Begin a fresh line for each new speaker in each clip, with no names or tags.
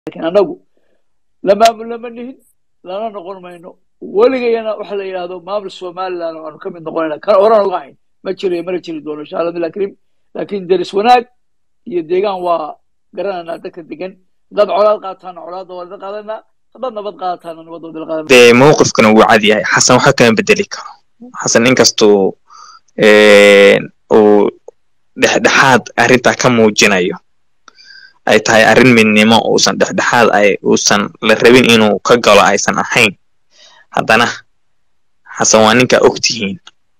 laakiin annagu lamaamul lama nihin lana noqon mayno weligayana waxa la yidhahdo maamul somaliland waanu ka mid noqonayna kan horaan uga hayn ma jirayo mana jiri doono insha allah billah karim laakiin deris wanaag iyo deegaan waa garanaynaa dadka degan haddaad colaad qaataana colaadda waa la qaadanaa haddaad nabad qaadataana nabadda waa la qaadanaa
dee mowqifkana wuu cad yahay xasan waxa kama bedeli karo xasan inkastuu uu dhexdhexaad arrintaa ka muujinayo ay tahay arrin midnimo uusan dhexdhexaad ay uusan la rabin inuu ka galo aysan ahayn haddana xasan waa ninkaa ogtihiin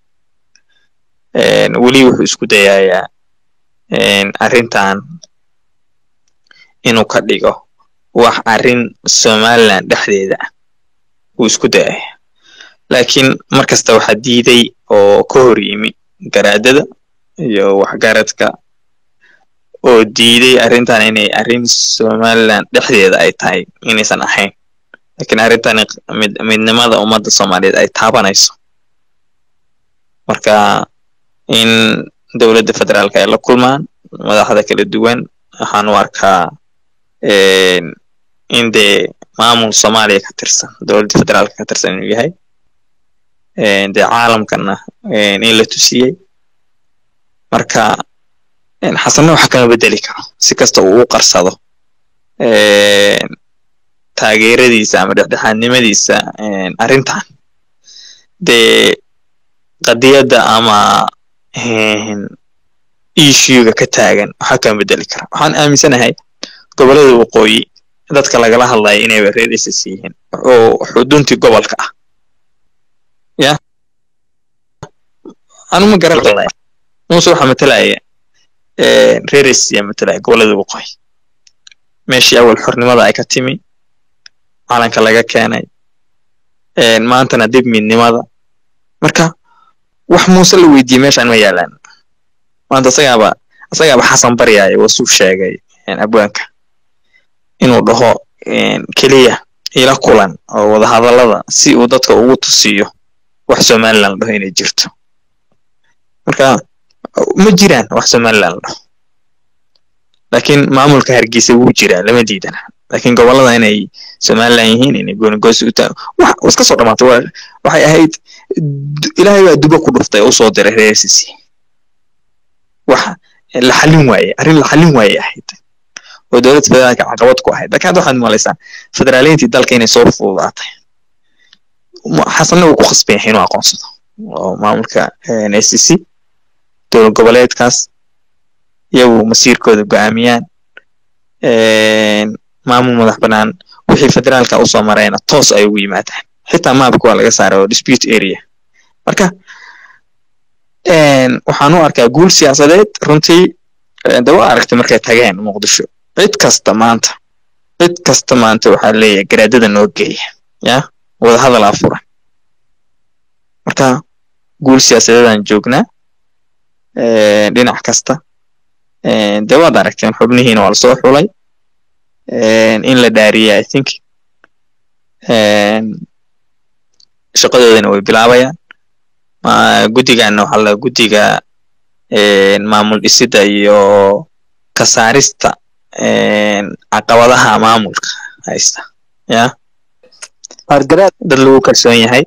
weli wuxuu isku dayayaa arrintan inuu ka dhigo wax arrin somaliland dhexdeeda ah wuu isku dayaya laakiin mar kasta waxaa diiday oo ka hor yimi garaadada iyo waxgaradka oo diiday arrintan inay arrin somaliland dhexdeeda ay tahay inaysan ahayn laakiin arrintan mid midnimada ummadda soomaaliyeed ay taabanayso marka in dowladda federaalka ay la kulmaan madaxda kala duwan waxaan u arkaa in dee maamul soomaaliya ka tirsan dowladda federaalka ka tirsan inuu yahay dee caalamkana in la tusiyey marka xasanna waxa kama bedeli karo si kasta uu u qarsado taageeradiisa ama dhexdhexaadnimadiisa arrintan dee qadiyadda ama issuega ka taagan waxa kama bedeli kara waxaan aaminsanahay gobolada waqooyi dadka lagala hadlayo inayba reer ss yihiin oo xuduntii gobolka ah ya anuma garan muuse waxaa matalaya reer ss yaa matalaya gobolada waqooyi meeshii awal xornimada ay ka timi calanka laga keenay maantana dib midnimada marka wax muuse la weydiiyey meeshaan ma yaalaan maanta asagaaba asagaaba xasan baryaayo wasuu sheegay abwaanka inuu dhaho keliya ila kulan oo wadahadallada si uu dadka ugu tusiyo wax somaliland la dhaho inay jirto marka ma jiraan wax somaliland la dhaho laakiin maamulka hargeysa wuu jiraa lama diidana laakiin gobolada inay somaliland yihiin inay goonigosi u tahay wax iska soo dhamaatay waxay ahayd ilaahay baa dubo ku dhuftay usoo diray reer sc wax la xallin waaye arrin la xallin waaye ahayd oo dowladda federaalka caqabad ku ahayd laakiin hadda waxaad malaysaa federaaliyiintii dalka inay soo fududaatay xasanna wuu ku khasban yahay inuu aqoonsado oo maamulka scc dowlad goboleedkaas iyagu masiirkooda go'aamiyaan maamul madax bannaan wixii federaalka usoo marayna toos ay ugu yimaadaan xitaa maabka waa laga saaray oo dispute area marka waxaan u arkaa guul siyaasadeed runtii de waa aragtay markay tageen muqdisho cid kasta maanta cid kasta maanta waxaa leeyahay garaadada noo geeya ya wadahadal aa furan marka guul siyaasadeedaan joognaa dhinac kasta de waad aragteen xubnihiina waa lasoo xulay in la dhaariyay i think shaqadoodana way bilaabayaan guddigaana waxaa la guddiga maamul dhisida iyo kasaarista caqabadaha maamulka haysta ya dad lagu kalsoon yahay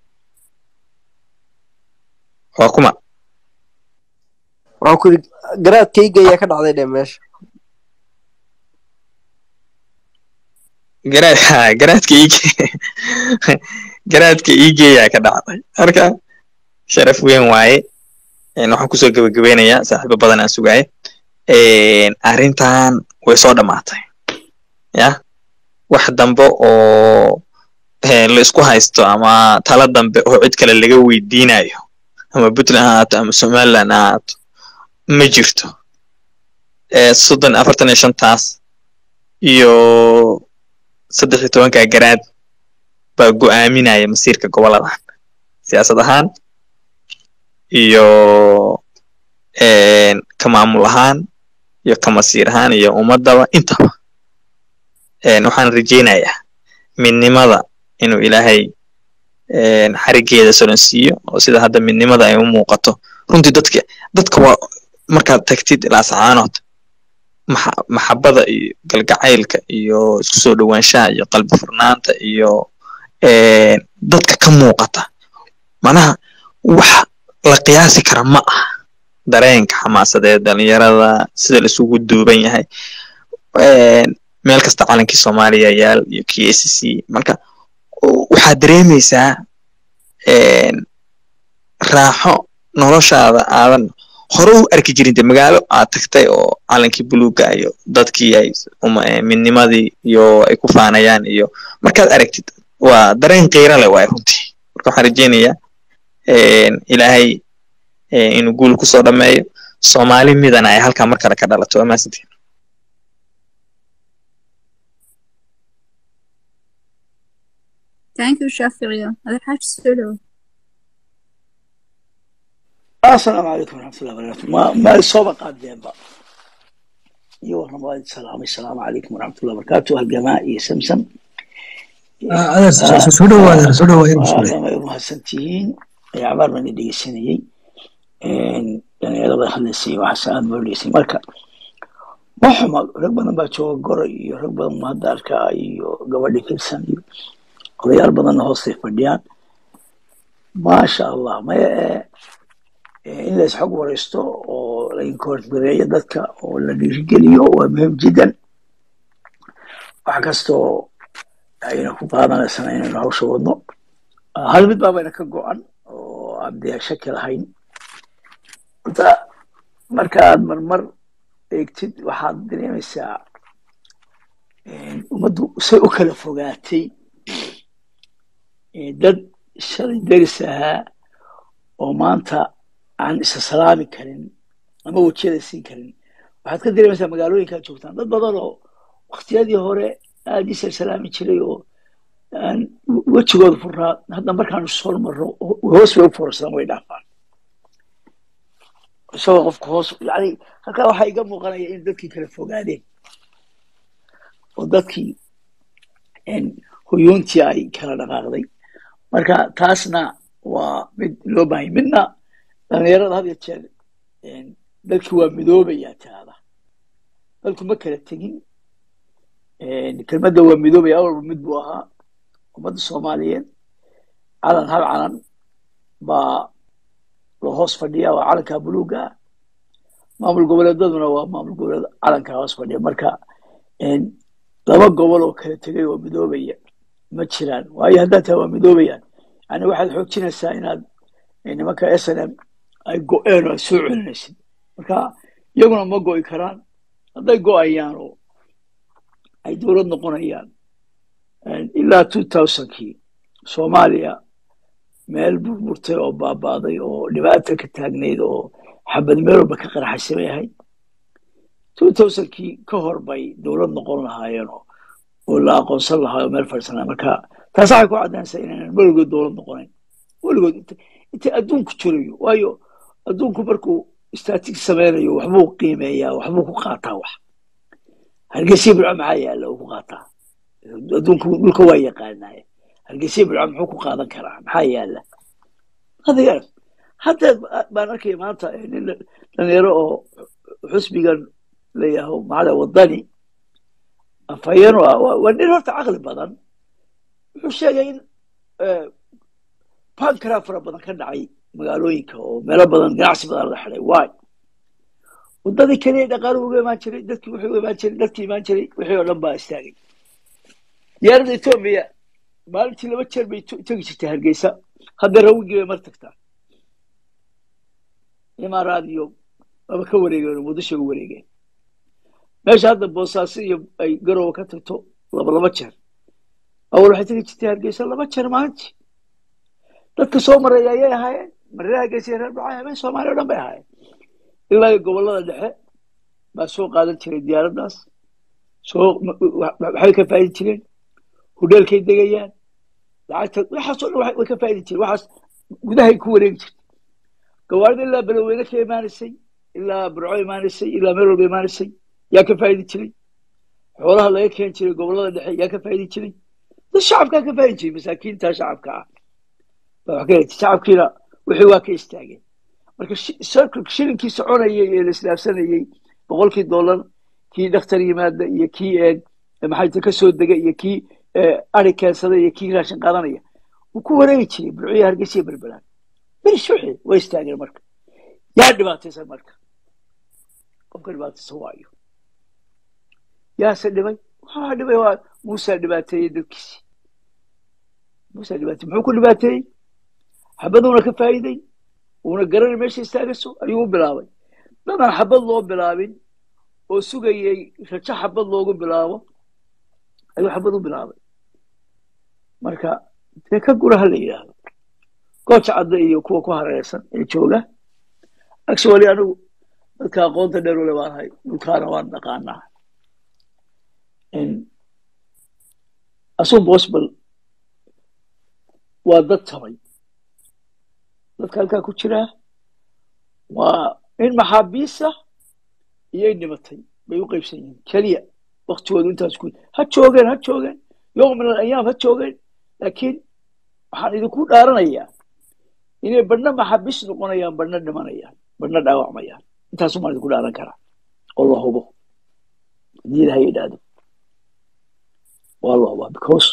waa kuma
waxaan ku yidhi garaadkayga ayaa ka dhacday dhe meesha
garaad ha garaadka ig garaadka igeeyaa ka dhacday marka sharaf weyn waaye waxaan kusoo gebagabeynayaa saaxiibo badan aan sugaaye arrintan way soo dhamaatay ya wax dambe oo la isku haysto ama tala dambe oo cid kale laga weydiinayo ama puntland ha ahaato ama somaliland ha ahaato ma jirto soddon afartan iyo shantaas iyo saddex iyo tobanka garaad baa go'aaminaya masiirka goboladan siyaasad ahaan iyo ka maamul ahaan iyo ka masiir ahaan iyo ummadaba intaba waxaan rajeynayaa midnimada inuu ilaahay xarigeeda solansiiyo oo sida hadda midnimada ay u muuqato runtii dadka dadka waa markaad tagtid ilaa sacaanood maxa- maxabada iyo galgacaylka iyo isku soo dhowaanshaha iyo qalbi furnaanta iyo een, dadka ka muuqata manaha wax la qiyaasi kara ma aha dareenka xamaasadeed dhalinyarada sida la isugu duuban yahay een, meel kasta calankii soomaaliya yaal iyo k s c marka u- waxaad dareemeysaa een, raaxo noloshaada aadan hore u arki jirin de magaalo aad tagtay oo calankii buluuga iyo dadkii ay uma- eh, midnimadii iyo ay ku faanayaan iyo markaad aragtid waa dareen qiiro leh waay runtii marka waxaan rajeynayaa een, ilaahay eh, inuu guul kusoo dhameeyo soomaali midana ay halkaa mar kale ka dhalato waa mahadsantihin
thank you shaaficiya adeer xaaji soo dhowo
السلام عليكم ورحمة الله وبركاته ما ما الصوبة قادين بقى ايوه انا وايد سلام السلام عليكم ورحمة الله وبركاته هالجماعة يا سمسم
adeer soo- soo dhawo adeer soo dhawo ayuu soo
ما يبغى سنتين يا عمر من اللي سنيي ان يعني هذا خلصي وحسان بوليسي مركا ما حما رغم ان باتشو غوري رغم ان ما داركا iyo gabadhi kirsan iyo odayaal badan hoostay fadhiyaan maasha allah maya ee ee in la isxog waraysto oo la inkoorgareeyo dadka oo la dhiirigeliyo waa muhiim jiddan wax kastoo ayna ku qaadanaysana inaynu hawsha wadno hal mid baabayna ka go-an oo aan dee shaki lahayn horta markaad marmar eegtid waxaad dareemaysaa een, ummaddu say u kala fogaatay ee, dad shalay deris ahaa oo maanta aan isa salaami karin ama wejiyada siin karin waxaad ka dareemaysaa magaalooyinkaad joogtaan dad badan oo waktiyadii hore aad isa salaami jiray oo aan wejigooda furaa hadda markaanu soo marno hoos bay u fursadaan way dhaafaan isagoo qofka hoos yani halkaa waxaa iga muuqanaya in dadkii kala fogaadeen oo dadkii een, huyuuntii ay kala dhaqaaqday marka taasna waa mid loo baahanya midna dhalinyarada had iyo jeer een, dadkii waa midoobayaa taada dadku ma kala tegin een, kelmadda waa midoobaya awalba mid buu ahaa ummadda soomaaliyeed calan hal calan baa la hoos fadhiya waa calanka buluuga ah maamul goboleedaduna waa maamul goboleed calanka hoos fadhiya marka een, laba gobol oo kala tegay oo midoobaya ma jiraan waayo haddaad tahay waa midoobayaan yani waxaad xoojinaysaa inaad eh, nimanka s n m ay go-een oo aad soo celinaysid marka iyaguna ma go'i karaan hadday go'ayaan oo ay dowlad noqonayaan een, ilaa two thousandkii soomaaliya meel burburtay oo baaba'day oo dhibaata ka taagnayd oo xabad meel walba ka qarxaysay bay ahayd two thousandkii ka hor bay dowlad noqon lahaayeen oo oo la aqoonsan lahaa oo meel fadhisanaa marka taas waxay ku caddaynaysaa inaynan weligood dowlad noqonayn weligood inta inta adduunku jirayo waayo adduunku markuu statig sameynayo waxbuu qiimeeyaa waxbuu ku qaataa wax hargeysa bilco maxaa yaalla uu ku qaataa adduunku dhulka waa yaqaanaaye hargeysa bilco muxuu ku qaadan karaa maxaa yaalla hada yaar hadda baan arkaya maanta eh, nin dhalinyaro oo xusbigan layaho maxaa wadani afhayeen waa waa- waa nin horta caqli badan wuxuu sheegay in eh, bankara fara badan ka dhacay magaalooyinka oo meelo badan ganacsi badan la xiday waay wadadii keliya dhaqaaluhu uga imaan jiray dadkii wuxuu uga imaan jiray dadkii imaan jiray wixii oo dhan baa istaagay diyaaradda etoobiya maalintii laba jeer bay tu- tegi jirtay hargeysa hadda rawigii bay mar tagtaa imaaraad iyo waba ka wareegeen oo muqdisho uga wareegeen meesha hadda boosaaso iyo ay garowa ka tagto laba laba jeer awal waxay tegi jirtay hargeysa laba jeer maalintii dadka soo maraya ayay ahaayeen mareer hargeysa iyo reer dhacay habeen soomaaliya o dhan bay ahaayeen ilaa iyo gobolada dhexe baa soo qaadan jiray diyaaraddaas soo ma- wa- waxbay ka faa'idi jireen hudheelkay degayaan lacagta waxaasoo dhan waxay- way ka faa'idi jireen waxaas gudahay ku wareegi jirtay gawaarida ilaa beloweyne ka imaanaysay ilaa burco imaanaysay ilaa meel walba imaanaysay yaa ka faa'idi jiray xoolaha laga keeni jiray gobolada dhexe yaa ka faa'idi jiray dad shacabkaa ka faa'idi jiray masaakiinta shacabka ah baa wax ka heli shacabkiina wixii waa ka istaageen marka shi- circle shilinkii soconayay ee la islaafsanayay boqolkii dollar kii dhakhtar yimaada iyo kii maxay ka soo dega iyo kii ari keensada iyo kii raashin qaadanaya wuu ku wareegi jiray burciyo hargeysa berbelaan birshuxi way istaageen marka yaa dhibaataysan marka qofka dhibaataysan waayo yaase dhibay waxaa dhibay waa muusaa dhibaateeyey dadkiisi muusaa dhibaateeyey muxuu ku dhibaateeyey xabaduuna ka faa'iiday uuna garanay meesha istaagayso ayuu u bilaabay dadaan xabad loo bilaabin oo sugayey rajo xabad loogu bilaabo ayuu xabad u bilaabay marka dee ka gura ha la yidhaahdo gooja cadda iyo kuwa ku hareersan ee jooga actually anigu dadka aqoonta dheer ule baan ahay dhulkaana waan dhaqaanaa asun possible waa dad tamay dadka halkaa ku jiraa waa in maxaabiisa iyo in dhimatay bay u qaybsan yihiin keliya waktigoodu intaas ku ha joogeen ha joogeen yowm min alayaam ha joogeen laakiin waxaan idinku dhaaranayaa inay badhna maxaabiis noqonayaan badhna dhimanayaan badhna dhaawacmayaan intaasun baan idinku dhaaran karaa oo la hubo haddii ilaha yidhaahdo waa la hubaa because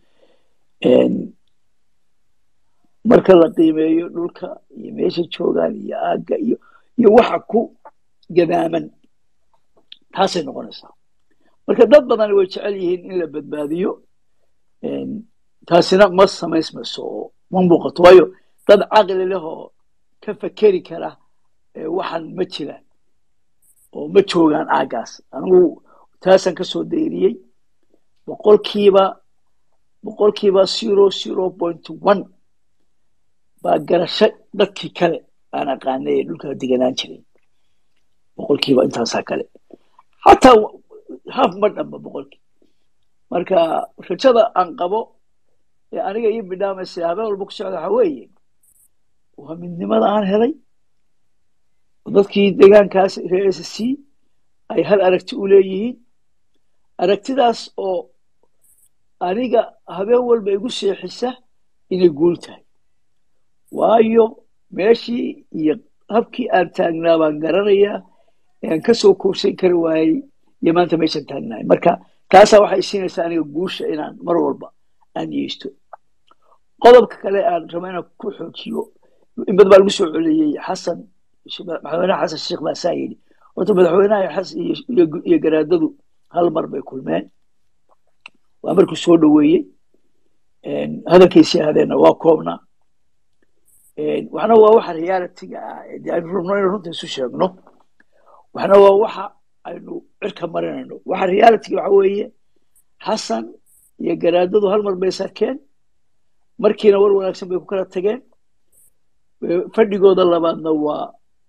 marka la qiimeeyo dhulka iyo meesha joogaan iyo aagga iyo iyo waxa ku gadaaman taasay noqonaysaa marka dad badan way jecel yihiin in la badbaadiyo taasina ma samaysmayso oo ma muuqato waayo dad caqli leh oo ka fekeri kara waxan ma jiraan oo ma joogaan aaggaas anigu taasaan kasoo dayriyey boqolkiiba boqolkiiba zero zero point one baa garasho dadkii kale aan aqaanay ee dhulka deganaan jiray boqolkiiba intaasaa kale xataa haaf ma dhamba boqolkii marka rajada aan qabo ee aniga ii bidhaamaysa habeen walba ku socda waxa weeye waa midnimada aan helay dadkii deegaankaas reer s c ay hal aragti u leeyihiin aragtidaas oo aniga habeen walba igu seexisa inay guul tahay waayo meeshii iyo habkii aan taagnaa baan garanayaa aan kasoo koobsan kari waayey iyo maanta meeshaan taagnahay marka taasaa waxay siinaysaa aniga guusha inaan mar walba aan yeysto qodobka kale aan raba inaan ku xoojiyo in bad baa lagu soo celiyey xasan madaxweynaha xasan sheekh baa saa yidhi horta madaxweynaha iyo garaadadu hal mar bay kulmeen waa markuu soo dhoweeyey hadalkiisii ahaadeenna waa koobnaa waxna waa waxa realitiga ah de aynu rabno inaynu runta isu sheegno waxna waa waxa aynu cirka marinayno waxa realitiga waxa weeye xasan iyo garaadadu hal mar bay sarkeen markiina war wanaagsan bay ku kala tageen fadhigooda labaadna waa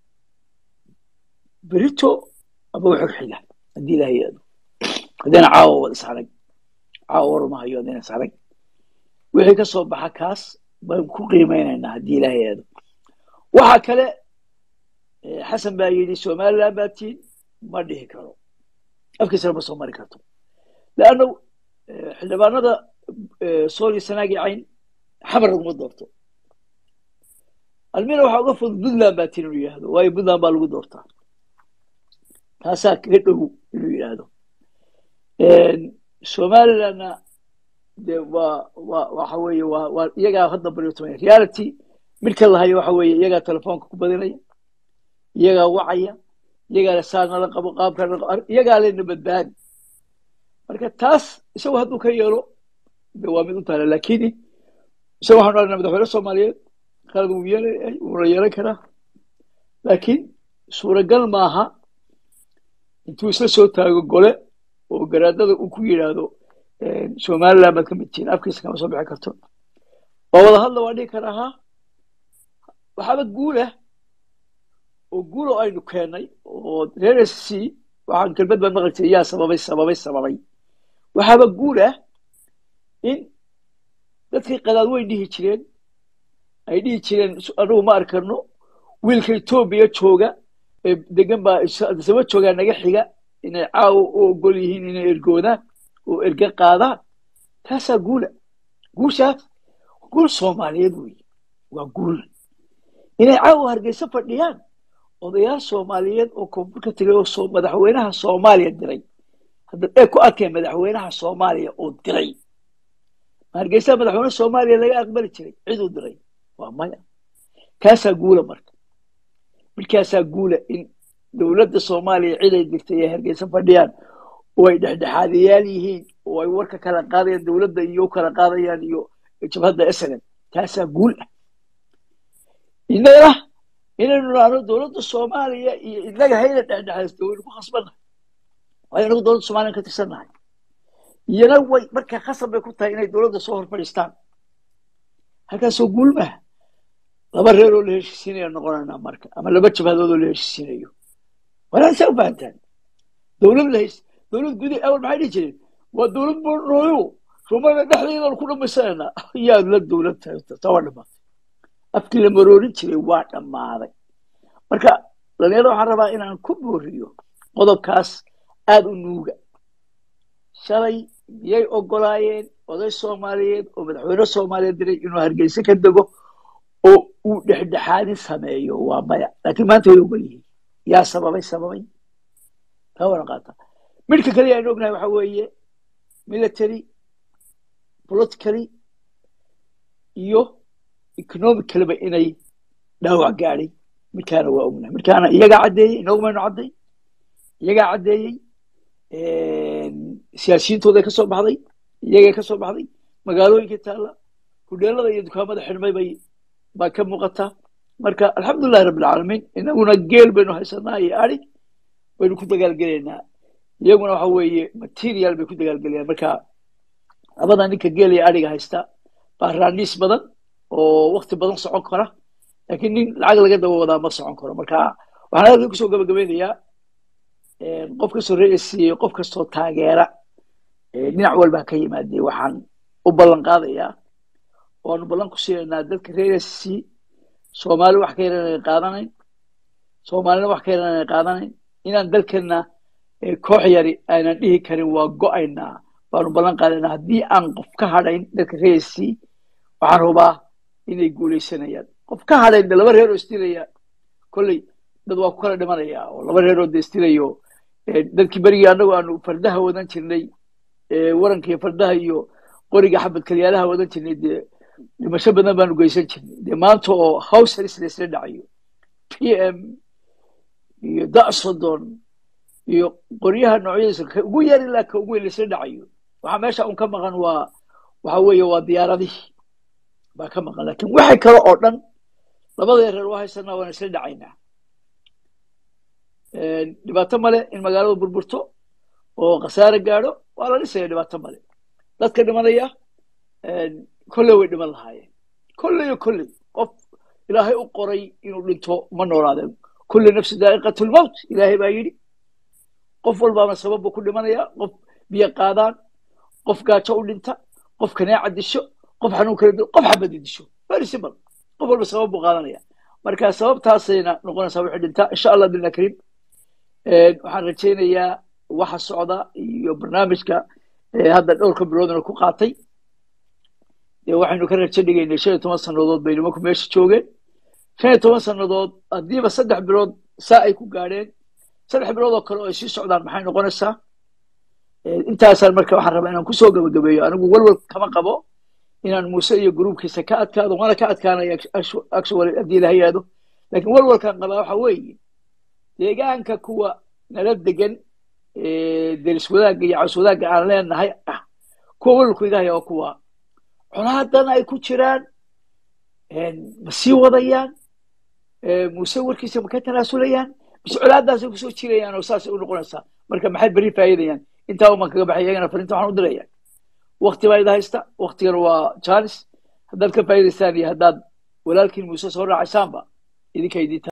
berito ama wuxuu xiga haddii ilaha yidhahdo haddayna caawa wada isarag caawa war ma hayo haddayna isarag wixii ka soo baxa kaas baan ku qiimeynaynaa haddii ilaha yidhahdo waxa kale xasan baa yidhi somaliland baa tiin ma dhihi karo afkiisana ma soo mari karto leanna xildhibaanada sool iyo sanaagi cayn xamar laguma doorto almina waxaa uga fudud puntland baa tiin inuu yidhahdo waayo puntland baa lagu doortaa taasaa kaga dhow inuu yidhaahdo somalilandna de waa waa waxa weeye waa waa iyagaa hadda baryotomaya reality midka lahayo waxa weeye iyagaa telefoonka ku badinaya iyagaa wacaya iyagaa saa nala qabo qaabka iyagaa lena badbaadi marka taas isagu hadduu ka yeelo de waa mid u taala lakini isaga waxanu aragnaa madaxweyne soomaaliyeed khalad wuu yeelay wuuna yeelan karaa laakiin suuragal maaha intuu isla soo taago gole oo garaadada uu ku yidhaahdo somaliland baad ka mid tihiin afkiisa kama soo bixi karto waa wada hadla waa dhihi karaa ha waxaaba guulah oo guul oo aynu keennay oo reer s c waxaan kelmad baan maqaltay yaa sababay sababay sababay waxaaba guul ah in dadkii qadaad way dhihi jireen ay dhihi jireen anugu ma arkano wiilka etoobiya jooga ee degan baa saba joogaa naga xiga inay caawa u ogol yihiin inay ergoodaan oo erge qaadaan taasaa guula guushaas guul soomaaliyeed weeye waa guul inay caawa hargeysa fadhiyaan odayaal soomaaliyeed oo koonfur ka tegay oo soo madaxweynaha soomaaliya diray hadda ee ku arkeen madaxweynaha soomaaliya oo diray ma hargeysa madaxweyne soomaaliya laga aqbali jiray ciduu diray waa maya kaasaa guula marka markaasaa guula in dowladda soomaaliya cid ay dirtay ee hargeysa fadhiyaan oo ay dhexdhexaadayaal yihiin oo ay warka kala qaadayaan dowladda iyo u kala qaadayaan iyo jabhadda snm taasaa guul ah innagana inaynu nahno dowladda soomaaliya iyo innaga hayna dhexdhexaysto waynu ku khasbannahay waayo inagu dowladda soomaaliya ka tirsannahay iyana way marka khasab bay ku tahay inay dowladda soo hor fadhiistaan halkaasoo guul maaha laba reer oo la heshiisiinaya noqonaynaa marka ama laba jabhadood oo la heshiisiinayo walaasaa u fahantaan dowlad la heys dowlad gudi awal maxay dhihi jireen waa dowlad boornooyo rumada dhexdeedaan ku dhammaysanaynaa yaad la dowlad tahay taa waa dhamaatay afkii la maroorin jiray waa dhammaaday marka dhalinyarada waxaan rabaa inaan ku booriyo qodobkaas aada u nuuga shalay miyay ogolaayeen oday soomaaliyeed oo madaxweyne soomaaliyeed diray inuu hargeysa ka dego oo uu dhexdhexaadin sameeyo waa maya laakiin maanta way ogol yihiin yaa sababay sababay taa wana qaata midka kaliya aynu ognahay waxa weeye military politically iyo economicalba inay dhaawac gaadhay midkaana waa ognahay midkaana iyagaa caddeeyey inoogumaynu cadday iyagaa caddeeyey siyaasiyiintooday ka soo baxday iyagay ka soo baxday magaalooyinkii taalla hudheelada iyo dukaamada xidhmay bay baa ka muuqataa marka alxamdulilahi rabbilcaalamiin inaguna geel baynu haysanaa iyo ari baynu ku dagaalgelaynaa iyaguna waxa weeye material bay ku dagaalgelayaan marka labada ninka geel iyo ariga haysta baa raaniis badan oo wakti badan socon kara laakiin nin lacag laga daba wadaa ma socon karo marka waxaan halkan kusoo gabagabeynayaa qof kastoo reesiiyey qof kastoo taageera dhinac walbaa ka yimaadee waxaan u ballan qaadayaa waanu ballan ku siinaynaa dadka reesc soomaali wax ka yaran ay qaadanayn soomaalina wax ka yaran ay qaadanayn inaan dalkana koox yari aanan dhihi karin waa go-aynaa baanu ballan qaadaynaa haddii aan qof ka hadhayn dadka reesc waxaan hubaa inay guuleysanayaan qof ka hadhayn de laba reer oo isdilaya kolley dad waa ku kala dhimanaya oo laba reer oo de isdilayo dadkii berigii annagu aanu fardaha wadan jirnay waranka iyo fardaha iyo qoriga xabad kalyaalaha wadan jirnay dee dhimasho badan baanu geysan jirnay dee maanta oo howsaris laysla dhacayo p m iyo dasodon iyo qoryaha noocyadiisa ka ugu yar ilaa ka ugu weyn laysla dhacayo waxaa meesha un ka maqan waa waxa weeye waa diyaaradihii baa ka maqan lakin waxay kale oo dhan labada reer waa haysanaa waana isla dhacaynaa dhibaato male in magaalada burburto oo khasaare gaadho waa la dhisaya dhibaato male dadka dhimanaya kolley way dhiman lahaayeen kolley o kolley qof ilaahay u qoray inuu dhinto ma noolaadeen kulli nafsi daa'iqat lmowt ilaahay baa yidhi qof walbaana sabab buu ku dhimanaya qof biyo qaadaan qof gaajo u dhinta qof kanaaca disho qof xanuun kala dilo qof xabadi disho very simple qof walba sabab buu qaadanaya marka sababtaasayna noqonaysaa wixii dhintaa insha allah billah kariim waxaan rajaynayaa waxa socda iyo barnaamijka hadda dhowrka biloodna ku qaatay dee waxaynu ka rajo dhigaynay shan iyo toban sannadood bay nimanku meesha joogeen shan iyo toban sannadood haddiiba saddex bilood saa ay ku gaadheen saddex bilood oo kale oo ay sii socdaan maxay noqonaysaa intaasaan marka waxaan rabaa inaan kusoo gabagabeeyo anigu walwal kama qabo inaan muuse iyo gruubkiisa ka adkaado waana ka adkaanaya actually haddii ilaha yihahdo lakin walwalkaan qabaa waxa weeye deegaanka kuwa nala degan deris wadaagga iyo caws wadaagga aan leenahay ah kuwa walwalku iga haya waa kuwa colaadan ay ku jiraan ma sii wadayaan muuse warkiisa ma ka tanaasulayaan mise colaadaasay kusoo jirayaan oo saasay u noqonaysaa marka maxay beri faa'idayaan intaa uman kaga baxay iyagana farinta waxaan u diraya wakti baa ida haysta waktigana waa janis haddaad ka faa'idaysaan iyo haddaad walaalkiin muuse soo raacaysaanba idinka idinta